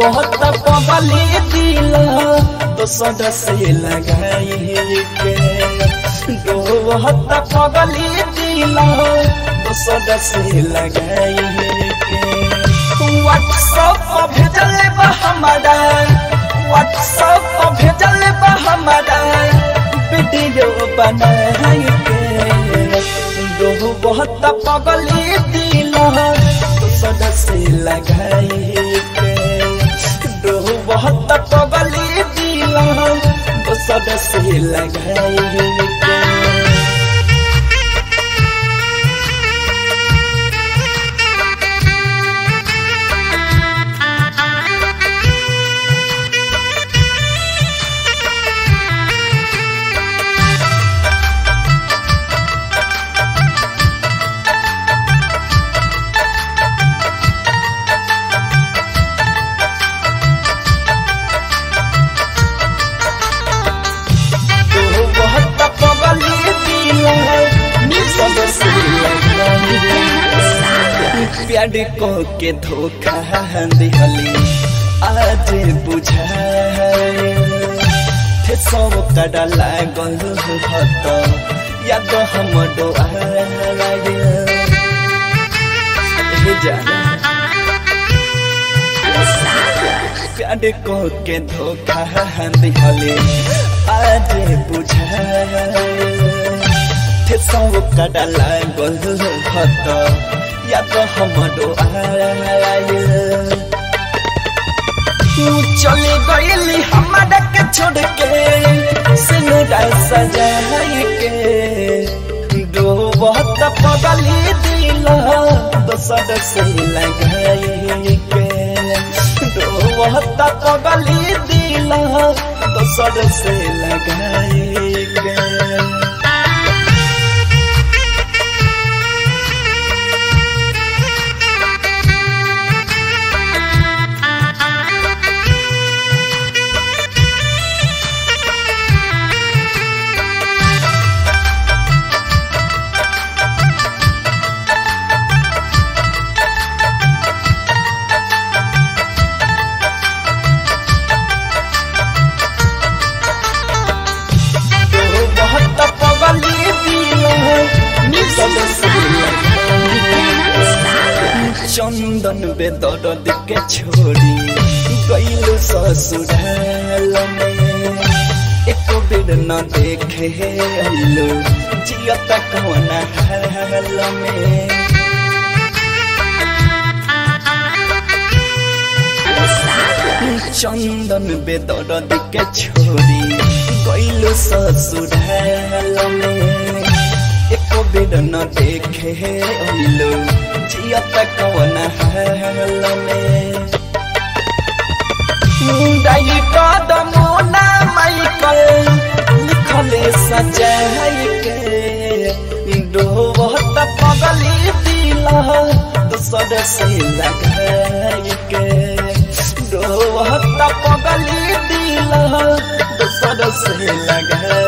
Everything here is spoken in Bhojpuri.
बहुत पबली दिल तो सद से लगाई के बहुत पबली दिल तो सद से लगाई के व्हाट्सएप पर भेजल बा हमारा व्हाट्सएप पर भेजल बा हमारा वीडियो बनाई के दो बहुत पगली दिल तो सद से लगाई के दो बहुत पगली दिल तो सद से लगाई के बहुत पगली दिल सब से प्यार को के धोखा दिहली आज बुझाए थे सब कड़ा लागल भत याद हम प्यार को के धोखा दिहली आज बुझाए थे सब कड़ा लागल भत याद हमरो आयल तू चले गईली हमारा के छोड़ के सिनुरा सजाई के दो बहुत पगली दिल दोसर से लगाई के दो बहुत पगली दिल दोसर से लगाई के बहुत पगली दिल सब से चंदन बेदर्द के छोड़ी गईल ससुराल में एको बेर न देखे अइलो जियत कौन हाल में चंदन बेदर्द के छोड़ी गईल ससुराल में एको बेर न देखे अइलो जियत कौन हाल में मुंडाई कदमोना माइकल लिखले सजाई के डोबत पगली दिल दूसर से लगाई के डोबत पगली दिल दूसर से लगाई